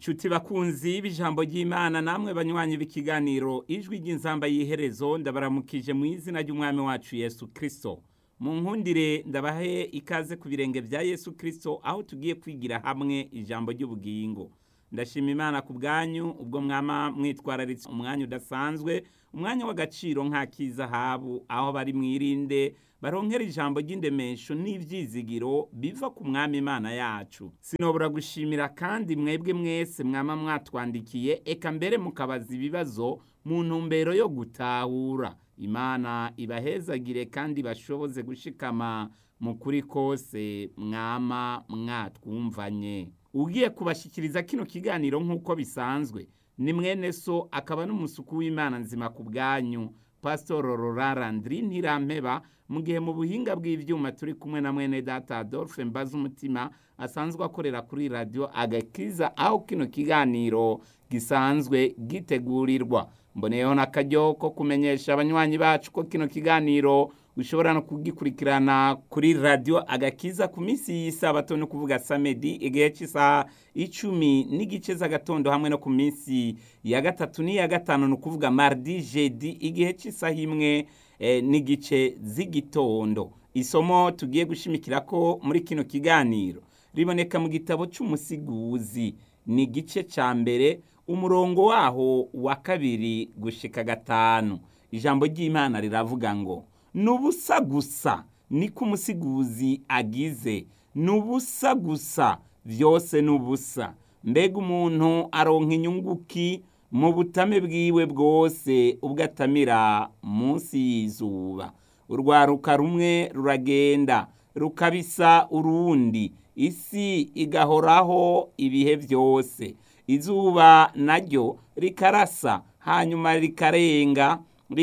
Nshuti bakunzi b'ijambo ry'Imana namwe banywanyi b'ikiganiro ijwi ry'inzamba y'iherezo ndabaramukije mu izina ry'umwami wacu Yesu Kristo. Mu nkundire ndabahe ikaze ku birenge vya Yesu Kristo aho tugiye kwigira hamwe ijambo ry'ubugingo. Ndashima Imana ku bwanyu ubwo mwama mwitwararitse umwanya udasanzwe, umwanya w'agaciro nk'ak'izahabu aho bari mwirinde baronkera ijambo ry'indemesho n'ivyizigiro biva ku mwami Imana yacu. Sinobura gushimira kandi mwebwe mwese mwama mwatwandikiye eka mbere mukabaza ibibazo mu ntumbero yo gutahura. Imana ibahezagire kandi bashoboze gushikama mu kuri kose mwama mwatwumvanye. Ugiye kubashikiriza kino kiganiro nk'uko bisanzwe ni mwene so akaba n'umusuku w'Imana nzima ku bwanyu Pastor Aurora Landry Ntirampeba mu gihe mu buhinga bw'ivyuma turi kumwe na mwene data Adolphe Mbaza umutima asanzwe akorera kuri radio Agakiza aho kino kiganiro gisanzwe gitegurirwa mboneyeho n'akaryo ko kumenyesha abanywanyi bacu ko kino kiganiro ushobora no kugikurikirana kuri radio agakiza ku minsi y'isabato no kuvuga samedi igihe cy'isaha icumi n'igice z'agatondo hamwe no ku minsi ya gatatu n'iya gatanu ni ukuvuga mardi jeudi igihe cy'isaha imwe eh, n'igice z'igitondo isomo tugiye gushimikira ko muri kino kiganiro riboneka mu gitabo c'umusiguzi ni igice ca mbere umurongo waho wa kabiri gushika gatanu ijambo ry'imana riravuga ngo nubusa gusa niko umusiguzi agize nubusa gusa vyose nubusa mbega umuntu aronka inyunguki mu butame bwiwe bwose ubwo atamira munsi y'izuba urwaruka rumwe ruragenda rukabisa urundi isi igahoraho ibihe vyose izuba naryo rikarasa hanyuma rikarenga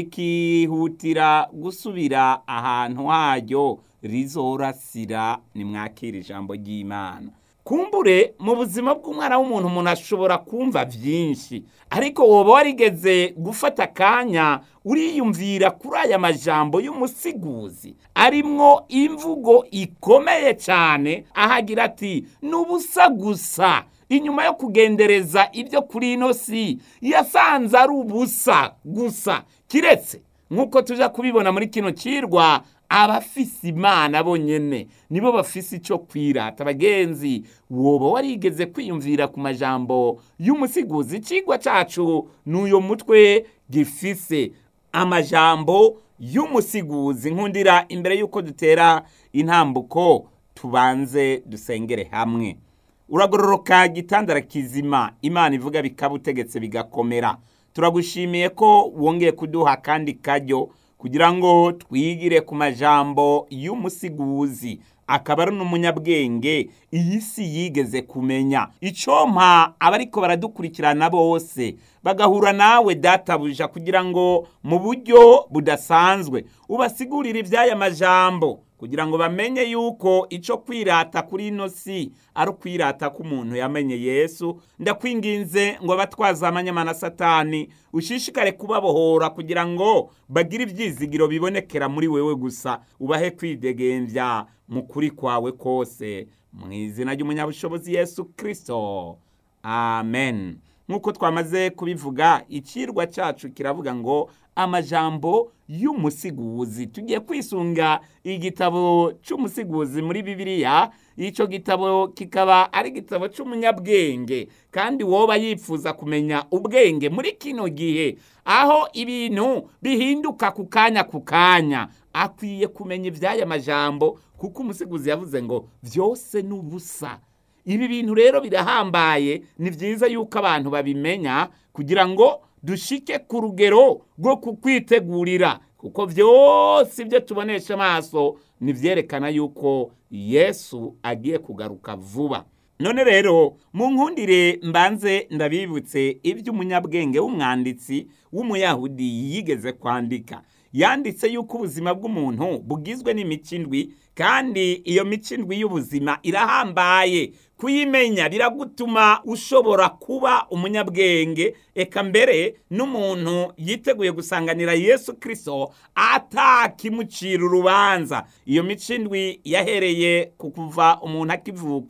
rikihutira gusubira ahantu haryo rizorasira nimwakira ijambo ry'imana kumbure mu buzima bw'umwana w'umuntu umuntu ashobora kumva byinshi ariko woba warigeze gufata akanya uriyumvira kuri aya majambo y'umusiguzi arimwo imvugo ikomeye cyane ahagira ati n'ubusa gusa inyuma yo kugendereza ibyo kuri ino si yasanze ari ubusa gusa kiretse nk'uko tujya kubibona muri kino kirwa abafise imana bonyene nibo bafise icyo kwirata bagenzi woba warigeze kwiyumvira ku majambo y'umusiguzi ikigwa cacu n'uyo mutwe gifise amajambo y'umusiguzi nkundira imbere y'uko dutera intambuko tubanze dusengere hamwe uragororoka gitandara kizima imana ivuga bikaba utegetse bigakomera turagushimiye ko wongeye kuduha kandi kajyo kugira ngo twigire ku majambo y'umusiguzi akaba ari n'umunyabwenge iyi si yigeze kumenya icompa abariko baradukurikirana bose bagahura nawe databuja kugira ngo mu buryo budasanzwe ubasigurire iby'aya majambo kugira ngo bamenye yuko icyo kwirata kuri ino si ari ukwirata k'umuntu yamenye yesu ndakwinginze ngo abatwaza amanyamana satani ushishikare kubabohora kugira ngo bagire ibyizigiro bibonekera muri wewe gusa ubahe kwidegembya mu kuri kwawe kose mu izina ry'umunyabushobozi yesu kirisito amen nk'uko twamaze kubivuga ikirwa cyacu kiravuga ngo amajambo y'umusiguzi tugiye kwisunga igitabo cy'umusiguzi muri bibiliya icyo gitabo kikaba ari igitabo cy'umunyabwenge kandi woba yifuza kumenya ubwenge muri kino gihe aho ibintu bihinduka ku kanya ku kanya akwiye kumenya iby'aya majambo kuko umusiguzi yavuze ngo byose ni ubusa ibi bintu rero birahambaye ni byiza yuko abantu babimenya kugira ngo dushike ku rugero rwo kukwitegurira kuko byose ibyo tubonesha amaso nibyerekana yuko yesu agiye kugaruka vuba none rero mu nkundire mbanze ndabibutse iby'umunyabwenge w'umwanditsi w'umuyahudi yigeze kwandika yanditse yuko ubuzima bw'umuntu bugizwe n'imico indwi kandi iyo mico indwi y'ubuzima irahambaye kuyimenya biragutuma ushobora kuba umunyabwenge eka mbere n'umuntu yiteguye gusanganira yesu kirisito atakimucira urubanza iyo mico indwi yahereye ku kuva umuntu akivuka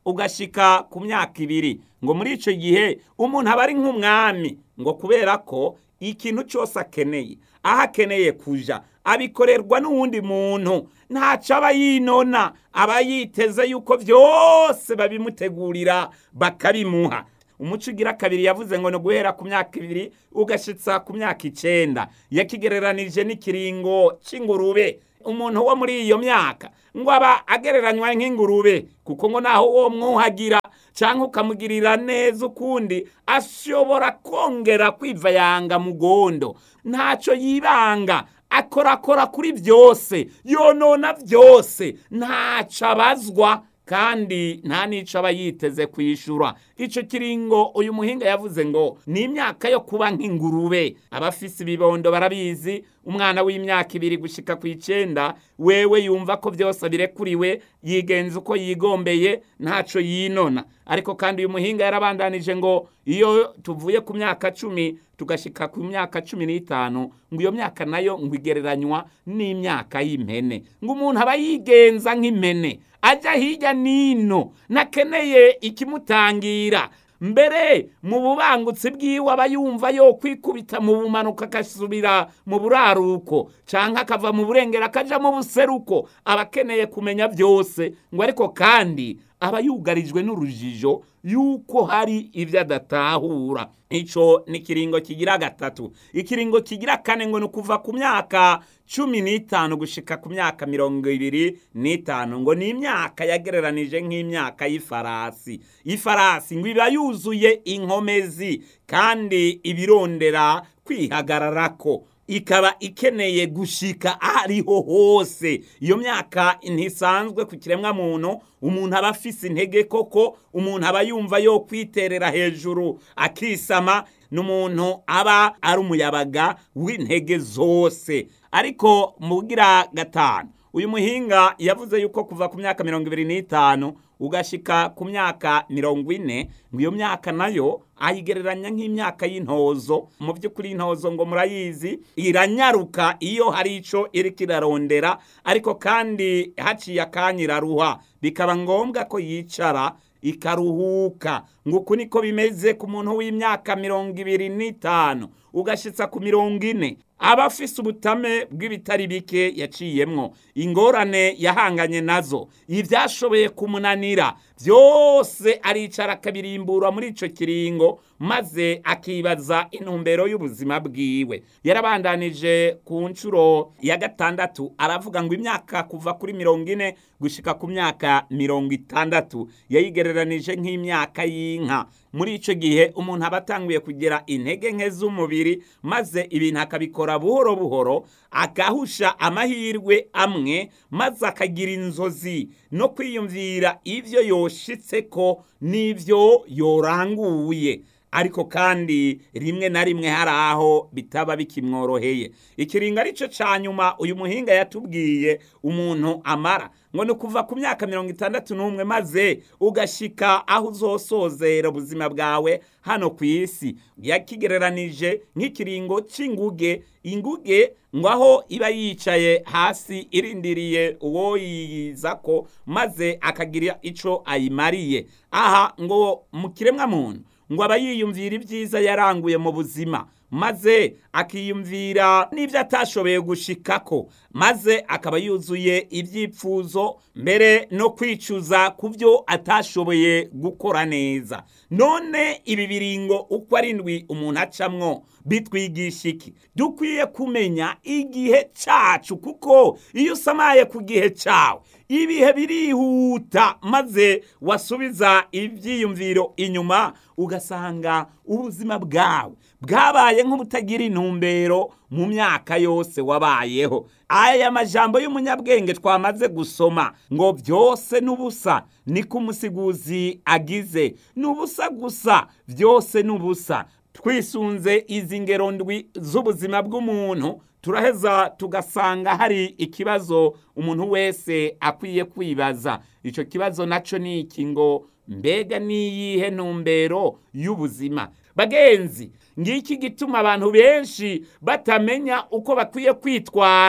ugashika ku myaka ibiri ngo muri icyo gihe umuntu aba ari nk'umwami ngo kubera ko ikintu cyose akeneye aho akeneye kuja abikorerwa n'uwundi muntu ntacyo aba yinona aba yiteze yuko byose babimutegurira bakabimuha umuco ugira kabiri yavuze ngo ni guhera ku myaka ibiri ugashitsa ku myaka icenda yakigereranije n'ikiringo c'ingurube umuntu wo muri iyo myaka ngo aba agereranywa nk'ingurube kuko ngo naho uwo mwuhagira cyangwa ukamugirira neza ukundi ashobora kongera kwivayanga mu gondo ntacyo yibanga akorakora kuri byose yonona byose ntacyo abazwa kandi nta n'icyo aba yiteze kwishyura icyo kiringo uyu muhinga yavuze ngo ni imyaka yo kuba nk'ingurube abafise ibibondo barabizi umwana w'imyaka ibiri gushyika ku icyenda wewe yumva ko byose birekuriwe yigenza uko yigombeye ntacyo yinona ariko kandi uyu muhinga yarabandanije ngo iyo tuvuye ku myaka cumi tugashyika ku myaka cumi n'itanu ngo iyo myaka nayo ngo igereranywa n'imyaka y'impene ngo umuntu aba yigenza nk'impene ajya hirya n'ino nakeneye ikimutangira mbere mu bubangutsi bwiwe aba yumva yo kwikubita mu bumanuka agasubira mu buraruko cyangwa akava mu burengero akajya mu buseruko aba akeneye kumenya byose ngo ariko kandi aba yugarijwe n'urujijo yuko hari ibyo adatahura icyo ni ikiringo kigira gatatu ikiringo kigira kane ngo ni ukuva ku myaka cumi n'itanu gushika ku myaka mirongo ibiri n'itanu ngo ni imyaka yagereranije nk'imyaka y'ifarasi ifarasi ngo iba yuzuye inkomezi kandi ibirondera kwihagararako ikaba ikeneye gushika ahariho hose iyo myaka ntisanzwe ku kiremwa muntu umuntu aba afise intege koko umuntu aba yumva yo kwiterera hejuru akisama n'umuntu aba ari umuyabaga w'intege zose ariko mugira gatanu uyu muhinga yavuze yuko kuva ku myaka mirongo ibiri n'itanu ugashika ku myaka mirongo ine ngo iyo myaka nayo ayigereranya nk'imyaka y'intozo mu by'ukuri intozo ngo murayizi iranyaruka iyo hari icyo iriko irarondera ariko kandi haciye akanya iraruha bikaba ngombwa ko yicara ikaruhuka ngo uku niko bimeze ku muntu w'imyaka mirongo ibiri n'itanu ugashitsa ku mirongo ine aba afise ubutame bw'ibitari bike yaciyemwo ingorane yahanganye nazo ibyashoboye kumunanira byose aricara akabirimbura muri ico kiringo maze akibaza intumbero y'ubuzima bwiwe yarabandanije ku nshuro ya gatandatu aravuga ngo imyaka kuva kuri mirongo ine gushika ku myaka mirongo itandatu yayigereranije nk'imyaka y'inka muri ico gihe umuntu aba atanguye kugira intege nke z'umubiri maze ibintu akabikora buhoro buhoro agahusha amahirwe amwe maze akagira inzozi no kwiyumvira ivyo yoshitseko n'ivyo yoranguye ariko kandi rimwe na rimwe hari aho bitaba bikimworoheye ikiringo arico ca nyuma uyu muhinga yatubwiye umuntu amara ngo ni kuva ku myaka mirongo itandatu n'umwe maze ugashika aho uzosozera ubuzima bwawe hano ku isi yakigereranije nk'ikiringo c'inguge inguge ngo aho iba yicaye hasi irindiriye uwo yiyizako maze akagira ico ayimariye aha ngo mu kiremwa muntu ngo aba yiyumvira ibyiza yaranguye mu buzima maze akiyumvira n'ibyo atashoboye gushikako maze akaba yuzuye ibyipfuzo mbere no kwicuza ku byo atashoboye gukora neza none ibi biringo uko ari ndwi umuntu acamwo bitwigisha iki dukwiye kumenya igihe cyacu kuko iyo usamaye ku gihe cyawe ibihe birihuta maze wasubiza ibyiyumviro inyuma ugasanga ubuzima bwawe bwabaye nk'ubutagira intumbero mu myaka yose wabayeho aya majambo y'umunyabwenge twamaze gusoma ngo byose n'ubusa niko umusiguzi agize n'ubusa gusa byose n'ubusa twisunze izi ngero ndwi z'ubuzima bw'umuntu turaheza tugasanga hari ikibazo umuntu wese akwiye kwibaza icyo kibazo nacyo ni iki ngo mbega niyihe ntumbero y'ubuzima bagenzi ngiki gituma abantu benshi batamenya uko bakwiye kwitwara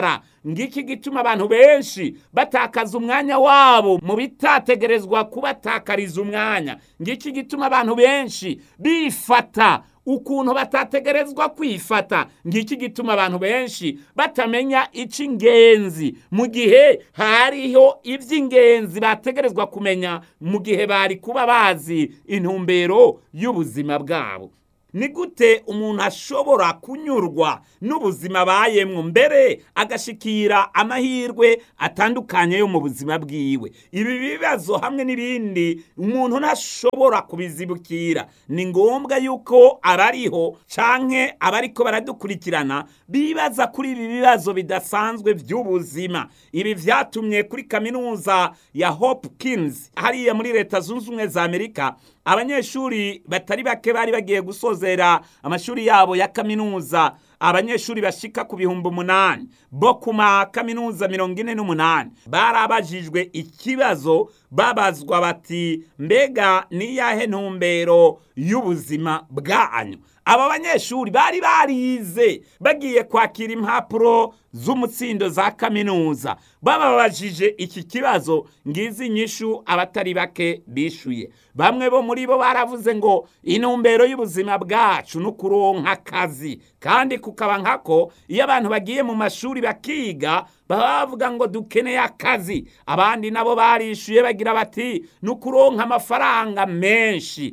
ngiki gituma abantu benshi batakaza umwanya wabo mu bitategerezwa kubatakariza umwanya ngiki gituma abantu benshi bifata ukuntu batategerezwa kwifata ngiki gituma abantu benshi batamenya icy'ingenzi mu gihe hariho iby'ingenzi bategerezwa kumenya mu gihe bari kuba bazi intumbero y'ubuzima bwabo ni gute umuntu ashobora kunyurwa n'ubuzima abayemwo mbere agashikira amahirwe atandukanye yo mu buzima bwiwe ibi bibazo hamwe n'ibindi umuntu ntashobora kubizibukira ni ngombwa yuko abariho canke abariko baradukurikirana bibaza kuri ibi bibazo bidasanzwe by'ubuzima ibi vyatumye kuri kaminuza ya Hopkins hariya muri leta zunze ubumwe za amerika abanyeshuri batari bake bari bagiye gusozera amashuri yabo ya kaminuza abanyeshuri bashika ku bihumbi umunani bo ku makaminuza mirongo ine n'umunani barabajijwe ikibazo babazwa bati mbega niyahe ntumbero y'ubuzima bwanyu aba banyeshuri bari barize bagiye kwakira impapuro z'umutsindo za kaminuza bababajije iki kibazo ngizi inyishu abatari bake bishuye bamwe bo muri bo baravuze ngo intumbero y'ubuzima bwacu ni ukuronka akazi kandi kukaba nkako iyo abantu bagiye mu mashuri bakiga baba bavuga ngo dukeneye akazi abandi nabo barishuye bagira bati ni ukuronka amafaranga menshi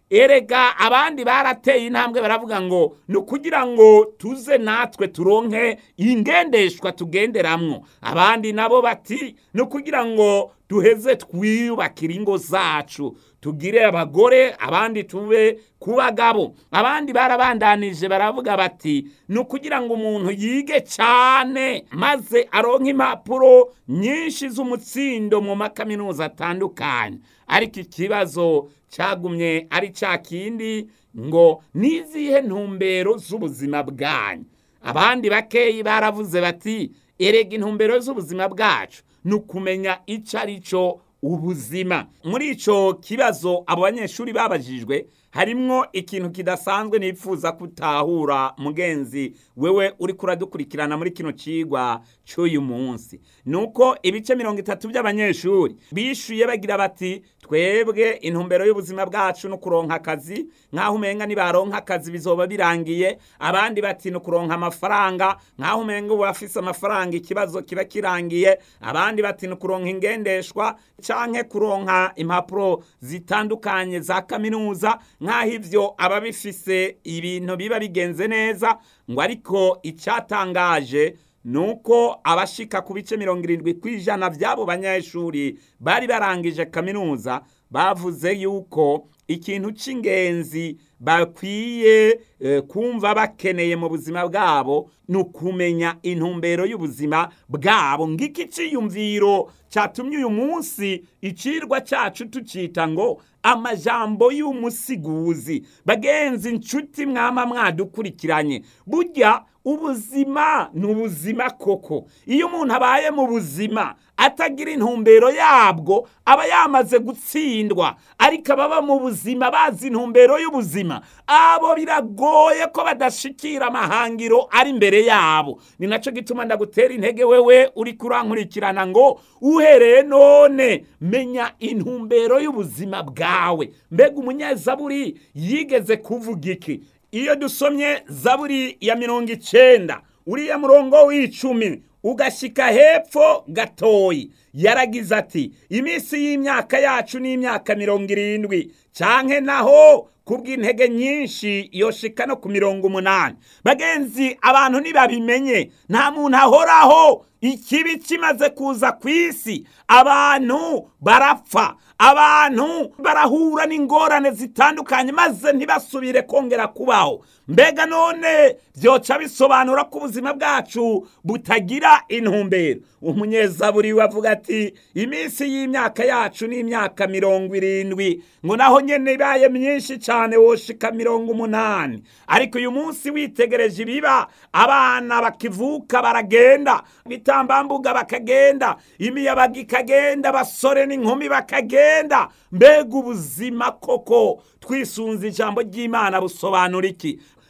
erega abandi barateye intambwe baravuga ngo ni ukugira ngo tuze natwe turonke ingendeshwa tugenderamwo abandi nabo bati ni ukugira ngo duheze twiyubakire ingo zacu tugire abagore abandi tube ku bagabo abandi barabandanije baravuga bati ni ukugira ngo umuntu yige cyane maze aronke impapuro nyinshi z'umutsindo mu makaminuza atandukanye ariko ikibazo cyagumye ari cya kindi ngo nizihe ntumbero z'ubuzima bwanyu abandi bakeyi baravuze bati erega intumbero z'ubuzima bwacu ni ukumenya icyo ari cyo ubuzima muri icyo kibazo abo banyeshuri babajijwe harimwo ikintu kidasanzwe nifuza kutahura mugenzi wewe uri kuradukurikirana muri kino cigwa cy'uyu munsi nuko ibice mirongo itatu by'abanyeshuri bishuye bagira bati twebwe intumbero y'ubuzima bwacu no kuronka akazi nk'aho umenga nibaronka akazi bizoba birangiye abandi bati ni ukuronka amafaranga nk'aho umenga ubu afise amafaranga ikibazo kiba kirangiye abandi bati ni ukuronka ingendeshwa canke kuronka impapuro zitandukanye za kaminuza nk'aho ivyo aba bifise ibintu biba bigenze neza ngo ariko icyatangaje nuko abashika ku bice mirongo irindwi ku ijana by'abo banyeshuri bari barangije kaminuza bavuze yuko ikintu cy'ingenzi bakwiye kumva bakeneye mu buzima bwabo ni ukumenya intumbero y'ubuzima bwabo ngiki cyiyumviro cyatumye uyu munsi icirwa cyacu tucita ngo amajambo y'umusiguzi bagenzi inshuti mwama mwadukurikiranye burya ubuzima ni ubuzima koko iyo umuntu abaye mu buzima atagira intumbero yabwo aba yamaze gutsindwa ariko ababa mu buzima bazi intumbero y'ubuzima abo biragoye ko badashikira amahangiro ari imbere yabo ni nacyo gituma ndagutera intege wewe uri kurankurikirana ngo uhereye none menya intumbero y'ubuzima bwawe mbega umunyezaburi yigeze kuvuga iki iyo dusomye zaburi ya mirongo icenda uriya murongo w'icumi ugashyika hepfo gatoyi yaragize ati iminsi y'imyaka yacu ni imyaka mirongo irindwi canke naho kubw'intege nyinshi yoshika no ku mirongo umunani bagenzi abantu ntibabimenye nta muntu ahoraho ikibi kimaze kuza ku isi abantu barapfa abantu barahura n'ingorane zitandukanye maze ntibasubire kongera kubaho mbega none byoca bisobanura ko ubuzima bwacu butagira intumbero umunyezaburi wavuga ati iminsi y'imyaka yacu ni imyaka mirongo irindwi ngo naho nyene ibaye myinshi cyane woshika mirongo umunani ariko uyu munsi witegereje ibiba abana bakivuka baragenda bitambambuga bakagenda imiyabaga ikagenda basore n'inkumi bakagenda mbega ubuzima koko twisunze ijambo ry'imana busobanura iki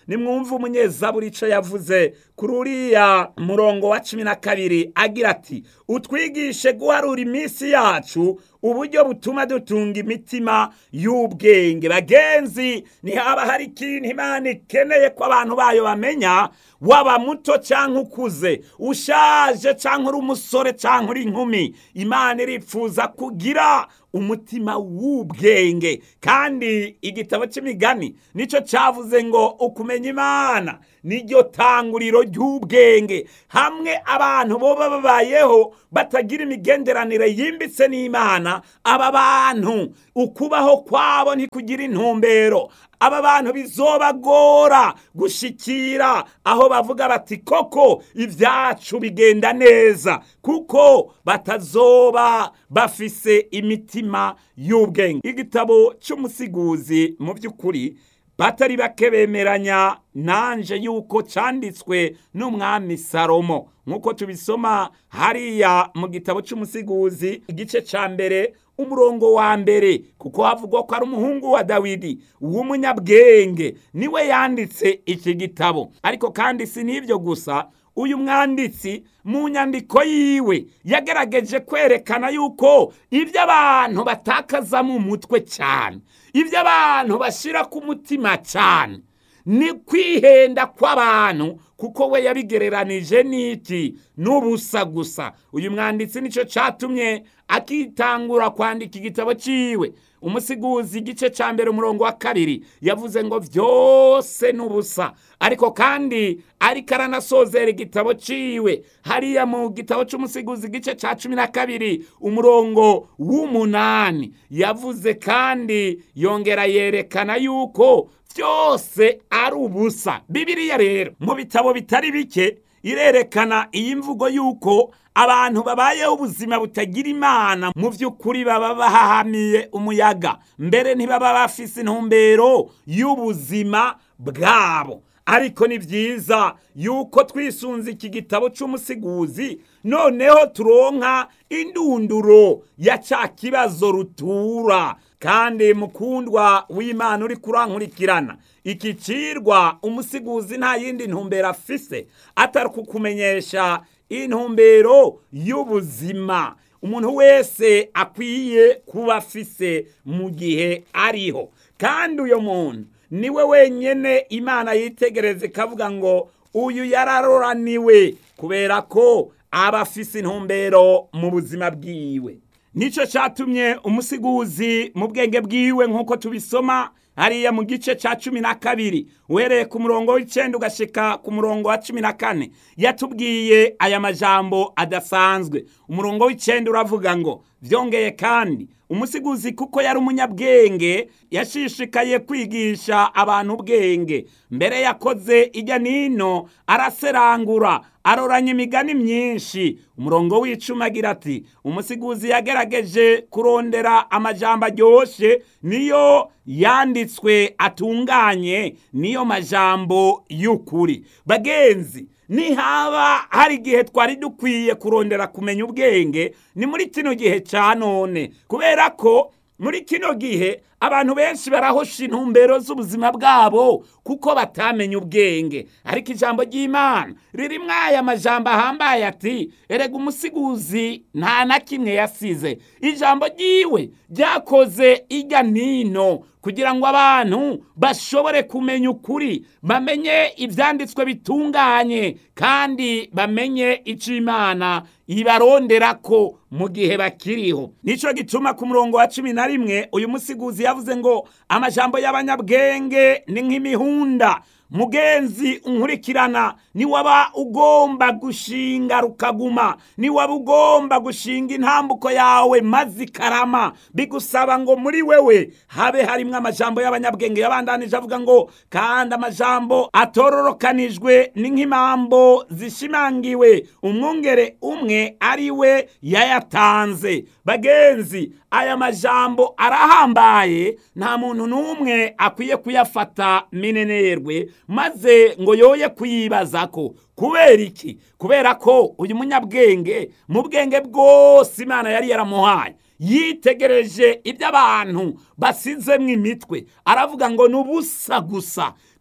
nimwumve umunyezaburi ico yavuze kuri uriya murongo wa cumi na kabiri agira ati utwigishe guharura iminsi yacu uburyo butuma dutunga imitima y'ubwenge bagenzi ntihaba hari ikintu imana ikeneye ko abantu bayo bamenya waba muto cyangwa ukuze ushaje cyangwa uri umusore cyangwa uri inkumi imana iripfuza kugira umutima w'ubwenge kandi igitabo cy'imigani nicyo cyavuze ngo ukumenya imana niryo tanguriro ry'ubwenge hamwe abantu boba babayeho batagira imigenderanire yimbitse n'imana aba bantu ukubaho kwabo ntikugira intumbero aba bantu bizobagora gushikira aho bavuga bati koko ibyacu bigenda neza kuko batazoba bafise imitima y'ubwenge igitabo cy'umusiguzi mu by'ukuri batari bake bemeranya nanje yuko cyanditswe n'umwami salomo nk'uko tubisoma hariya mu gitabo cy'umusiguzi igice cya mbere umurongo wa mbere kuko havugwa ko ari umuhungu wa dawidi w'umunyabwenge niwe yanditse iki gitabo ariko kandi si n'ibyo gusa uyu mwanditsi mu nyandiko yiwe yagerageje kwerekana yuko ibyo abantu batakaza mu mutwe cyane ibyo abantu bashyira ku mutima cyane ni kwihenda kw'abantu kuko we yabigereranije n'iki n'ubusa gusa uyu mwanditsi nicyo cyatumye akitangura kwandika igitabo cyiwe umusiguzi igice cya mbere umurongo wa kabiri yavuze ngo byose ni ubusa ariko kandi ariko aranasozera igitabo cyiwe hariya mu gitabo cy'umusiguzi igice cya cumi na kabiri umurongo w'umunani yavuze kandi yongera yerekana yuko byose ari ubusa bibiriya rero mu bitabo bitari bike irerekana iyi mvugo y'uko abantu babayeho ubuzima butagira imana mu by'ukuri baba bahahamiye umuyaga mbere ntibaba bafise intumbero y'ubuzima bwabo ariko ni byiza yuko twisunze iki gitabo cy'umusiguzi noneho turonka indunduro ya cya kibazo rutura kandi mukundwa w'imana uri kurankurikirana iki cirwa umusiguzi nta yindi ntumbero afise atari kukumenyesha intumbero y'ubuzima umuntu wese akwiye kuba afise mu gihe ariho kandi uyo muntu niwe wenyine imana yitegereza ikavuga ngo uyu yararoraniwe kubera ko aba afise intumbero mu buzima bwiwe nicyo cyatumye umusiguzi mu bwenge bwiwe nk'uko tubisoma hariya mu gice cya cumi na kabiri uhereye ku murongo w'icyenda ugashika ku murongo wa cumi na kane yatubwiye aya majambo adasanzwe umurongo w'icyenda uravuga ngo byongeye kandi umusiguzi kuko yari umunyabwenge yashishikaye kwigisha abantu ubwenge mbere yakoze ijya nino araserangura aroranya imigani myinshi umurongo w'icumi agira ati umusiguzi yagerageje kurondera amajambo aryoshye niyo yanditswe atunganye niyo majambo y'ukuri bagenzi nihaba hari igihe twari dukwiye kurondera kumenya ubwenge ni muri kino gihe cya none kubera ko muri kino gihe abantu benshi barahosha intumbero z'ubuzima bwabo kuko batamenya ubwenge ariko ijambo ry'imana ririmo aya majambo ahambaye ati erega umusiguzi nta na kimwe yasize ijambo ryiwe ryakoze ijya nino kugira ngo abantu bashobore kumenya ukuri bamenye ibyanditswe bitunganye kandi bamenye icyo imana ibarondera ko mu gihe bakiriho nicyo gituma ku murongo wa cumi na rimwe uyu musiguzi yavuze ngo amajambo y'abanyabwenge ni nk'imihunda mugenzi unkurikirana niwaba ugomba gushinga rukaguma niwaba ugomba gushinga intambuko yawe maze ikarama bigusaba ngo muri wewe habe harimo amajambo y'abanyabwenge yabandanije avuga ngo kandi amajambo atororokanijwe ni nk'impambo zishimangiwe umwungere umwe ari we yayatanze bagenzi aya majambo arahambaye nta muntu n'umwe akwiye kuyafata minenerwe maze ngo yoye kuyibaza ko kubera iki kubera ko uyu munyabwenge mu bwenge bwose imana yari yaramuhaye yitegereje ibyo abantu basizemo imitwe aravuga ngo ni ubusa gusa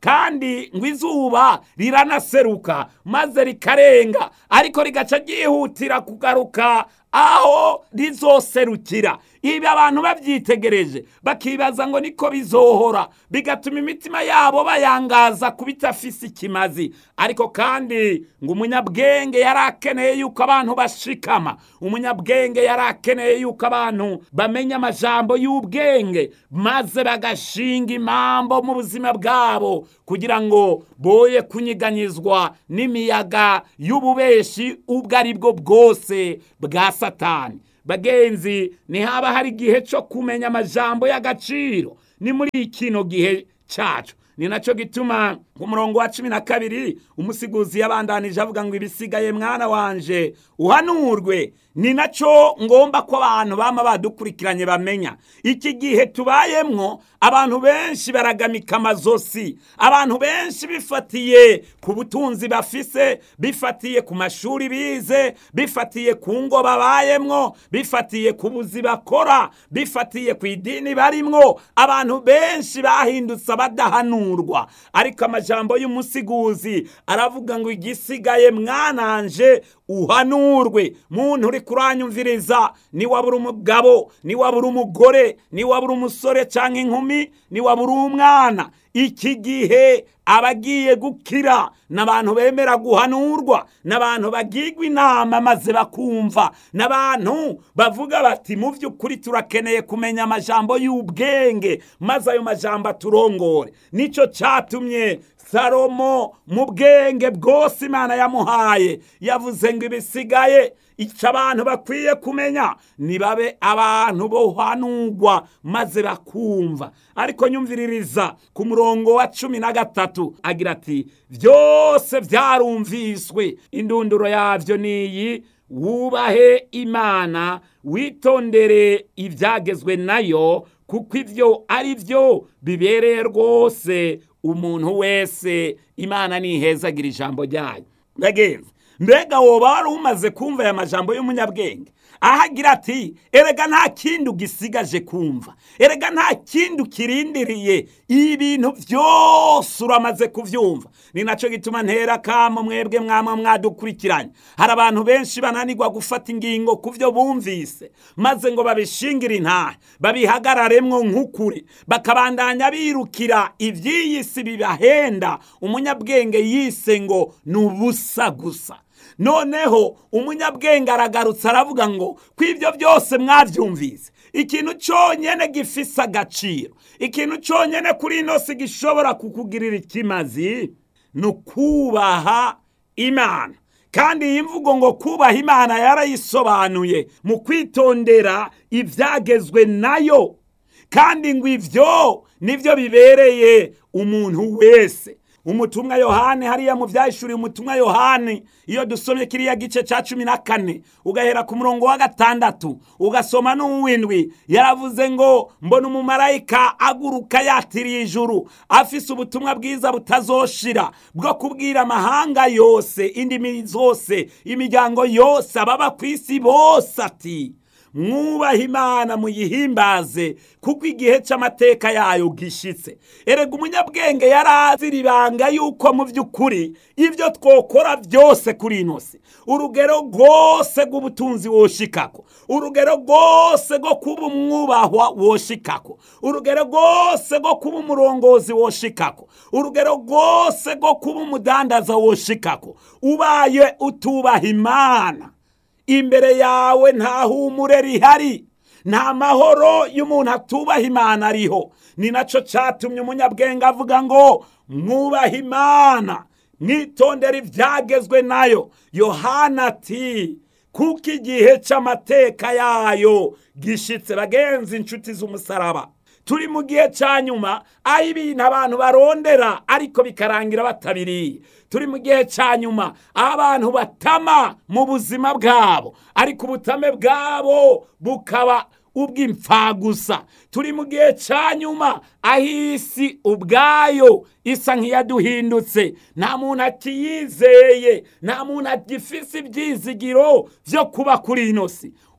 kandi ngo izuba riranaseruka maze rikarenga ariko rigaca ryihutira kugaruka aho rizoserukira ibi abantu babyitegereje bakibaza ngo niko bizohora bigatuma imitima yabo bayangaza ku bitafise ikimazi ariko kandi ngo umunyabwenge yari akeneye yuko abantu bashikama umunyabwenge yari akeneye yuko abantu bamenya amajambo y'ubwenge maze bagashinga impambo mu buzima bwabo kugira ngo boye kunyiganyizwa n'imiyaga y'ububeshi ubwo ari bwo bwose bwa satani bagenzi ntihaba hari igihe cyo kumenya amajambo y'agaciro ni muri kino gihe cyacu ni nacyo gituma ku murongo wa cumi na kabiri umusiguzi yabandanije avuga ngo ibisigaye mwana wanje uhanurwe ni nacyo ngomba ko abantu bama badukurikiranye bamenya iki gihe tubayemwo abantu benshi baragamika amazosi abantu benshi bifatiye ku butunzi bafise bifatiye ku mashuri bize bifatiye ku ngo babayemwo bifatiye ku buzi bakora bifatiye ku idini barimwo abantu benshi bahindutse abadahanurwa ariko amajambo y'umusiguzi aravuga ngo igisigaye mwananje uhanurwe muntu uri kuranyumviriza niwabura umugabo niwabura umugore niwabura umusore cyangwa inkumi niwabura umwana iki gihe abagiye gukira n'abantu bemera guhanurwa n'abantu bagirwa inama maze bakumva n'abantu bavuga bati mu by'ukuri turakeneye kumenya amajambo y'ubwenge maze ayo majambo aturongore nicyo cyatumye salomo mu bwenge bwose imana yamuhaye yavuze ngo ibisigaye icyo abantu bakwiye kumenya nibabe abantu bohanurwa maze bakumva ariko nyumviririza ku murongo wa cumi na gatatu agira ati byose byarumviswe indunduro yabyo ni iyi wubahe imana witondere ibyagezwe nayo kuko ibyo ari byo bibereye rwose umuntu wese imana nihezagira ijambo ryayo bagenzi mbega woba wari umaze kumva aya majambo y'umunyabwenge aho agira ati erega nta kindi ugisigaje kumva erega nta kindi ukirindiriye ibintu byose uramaze kubyumva ni nacyo gituma ntera kamo mwebwe mwama mwadukurikiranye hari abantu benshi bananirwa gufata ingingo ku byo bumvise maze ngo babishingire intahe babihagararemwo nk'ukuri bakabandanya birukira iby'iyi si bibahenda umunyabwenge yise ngo ni ubusa gusa noneho umunyabwenge aragarutse aravuga ngo ko ibyo byose mwabyumvise ikintu cyonyine gifise agaciro ikintu cyonyine kuri ino si gishobora kukugirira ikimazi ni ukubaha imana kandi iyi mvugo ngo kubaha imana yarayisobanuye mu kwitondera ibyagezwe nayo kandi ngo ibyo nibyo bibereye umuntu wese umutumwa yohani hariya mu byahishuriye umutumwa yohani iyo dusomye kiriya gice cya cumi na kane ugahera ku murongo wa gatandatu ugasoma n'uw'indwi yaravuze ngo mbona umumarayika aguruka yatiriye ijuru afise ubutumwa bwiza butazoshira bwo kubwira amahanga yose indimi zose imiryango yose ababa ku isi bose ati mwubahe imana muyihimbaze kuko igihe cy'amateka yayo gishitse erega umunyabwenge yari azira ibanga yuko mu by'ukuri ibyo twokora byose kuri ino si urugero rwose rw'ubutunzi woshikako urugero rwose rwo kuba umwubahwa woshikako urugero rwose rwo kuba umurongozi woshikako urugero rwose rwo kuba umudandaza woshikako ubaye utubaha imana imbere yawe nta humure rihari nta mahoro y'umuntu atubaha imana ariho ni nacyo cyatumye umunyabwenge avuga ngo mwubahe imana mwitondere ibyagezwe nayo yohana ati kuko igihe cy'amateka yayo gishitse bagenzi inshuti z'umusaraba turi mu gihe cya nyuma aho ibintu abantu barondera ariko bikarangira batabiriye turi mu gihe cya nyuma aho abantu batama mu buzima bwabo ariko ubutame bwabo bukaba ubw'imfagusa turi mu gihe cya nyuma aho isi ubwayo isa nk'iyaduhindutse nta muntu akiyizeye nta muntu agifise ibyizigiro byo kuba kuri ino si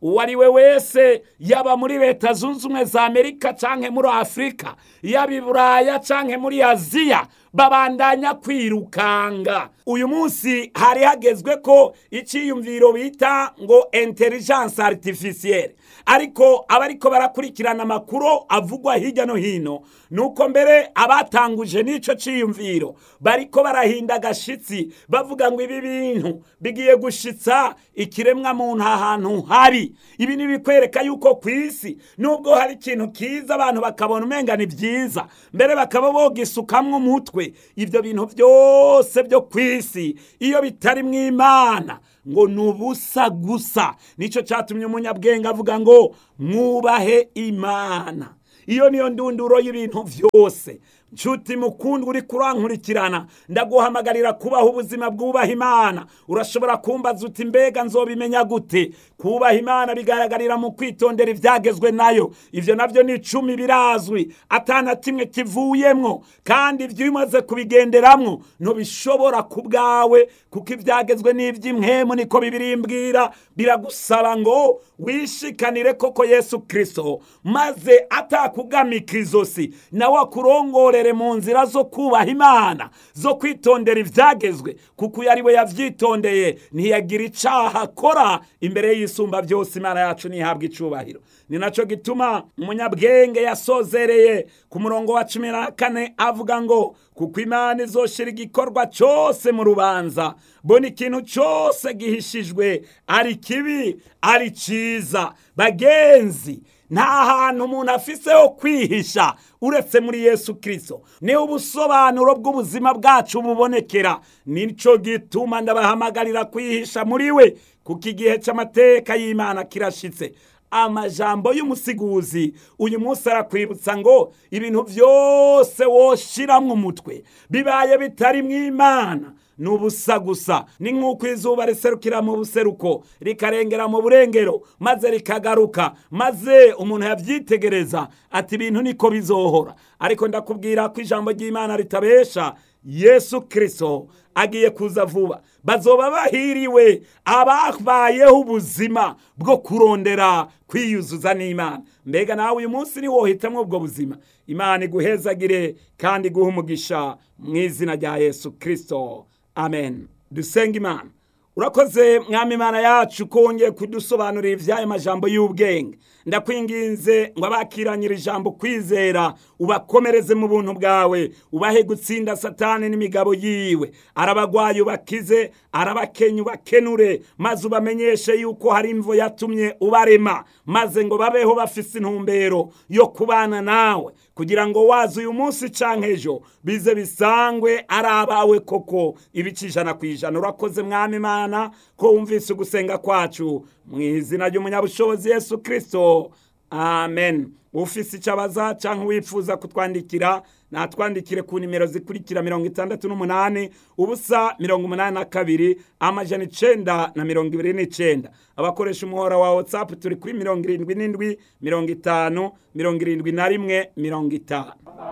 uwo ari we wese yaba muri leta zunze ubumwe za amerika canke muri afurika yaba i buraya canke muri aziya babandanya kwirukanga uyu munsi hari hagezwe ko icyiyumviro bita ngo intelligence artificielle ariko abariko barakurikirana amakuru avugwa hirya no hino nuko mbere abatanguje n'ico ciyumviro bariko barahinda agashitsi bavuga ngo ibi bintu bigiye gushitsa ikiremwa muntu ahantu habi ibi nibikwereka yuko ku isi nubwo hari ikintu kiza abantu bakabona umenga ni byiza mbere bakaba bogisukamwo umutwe ibyo bintu byose byo ku isi iyo bitari mu imana ngo ni ubusa gusa nicyo cyatumye umunyabwenge avuga ngo mwubahe imana iyo niyo ndunduro y'ibintu byose nshuti mukundwa uri kurankurikirana ndaguhamagarira kubaho ubuzima bwubaha imana urashobora kumbaza uti mbega nzobimenya gute kubaha imana bigaragarira mu kwitondera ibyagezwe nayo ibyo nabyo ni icumi birazwi atana kimwe kivuyemwo kandi ibyo umaze kubigenderamwo ntubishobora ku bwawe kuko ibyagezwe n'iby'imwemu niko bibirimbwira biragusaba ngo wishikanire koko yesu kirisito maze atakugamika izosi nawe akurongorere mu nzira zo kubaha imana zo kwitondera ibyagezwe kuko uyu ari we yabyitondeye ntiyagira icyaha akora imbere y'isumba byose imana yacu ntihabwe icubahiro ni nacyo gituma umunyabwenge yasozereye ku murongo wa cumi na kane avuga ngo kuko imana izoshira igikorwa cyose mu rubanza bona ikintu cyose gihishijwe ari kibi ari cyiza bagenzi nta hantu umuntu afise ho kwihisha uretse muri yesu kirisito niho ubusobanuro bw'ubuzima bwacu bubonekera nicyo gituma ndabahamagarira kwihisha muri we kuko igihe cy'amateka y'imana kirashitse amajambo y'umusiguzi uyu munsi arakwibutsa ngo ibintu byose woshiramwo umutwe bibaye bitari mu imana ni ubusa gusa ni nk'uko izuba riserukira mu buseruko rikarengera mu burengero maze rikagaruka maze umuntu yabyitegereza ati ibintu niko bizohora ariko ndakubwira ko ijambo ry'imana ritabesha yesu kirisito agiye kuza vuba bazoba bahiriwe ababayeho ubuzima bwo kurondera kwiyuzuza n'imana mbega nawe uyu munsi ni wohitamwo ubwo buzima imana iguhezagire kandi iguhe umugisha mu izina rya yesu kirisito amen dusenga imana urakoze mwami imana yacu ko wongeye kudusobanurira iby'aya majambo y'ubwenge ndakwinginze ngo abakiranyira ijambo kwizera ubakomereze mu buntu bwawe ubahe gutsinda satani n'imigabo yiwe arabagwaye ubakize arabakenya ubakenure maze ubamenyeshe yuko hari imvo yatumye ubarema maze ngo babeho bafise intumbero yo kubana nawe kugira ngo waza uyu munsi canke ejo bize bisangwe ari abawe koko ibice ijana ku ijana urakoze mwami imana ko wumvise ugusenga kwacu mu izina ry'umunyabushobozi yesu kirisito amen ufise icyo abaza cyangwa wifuza kutwandikira natwandikire ku nimero zikurikira mirongo itandatu n'umunani ubusa mirongo umunani na kabiri amajana icenda na mirongo ibiri n'icenda abakoresha umuhora wa whatsapp turi kuri mirongo irindwi n'indwi mirongo itanu mirongo irindwi na rimwe mirongo itanu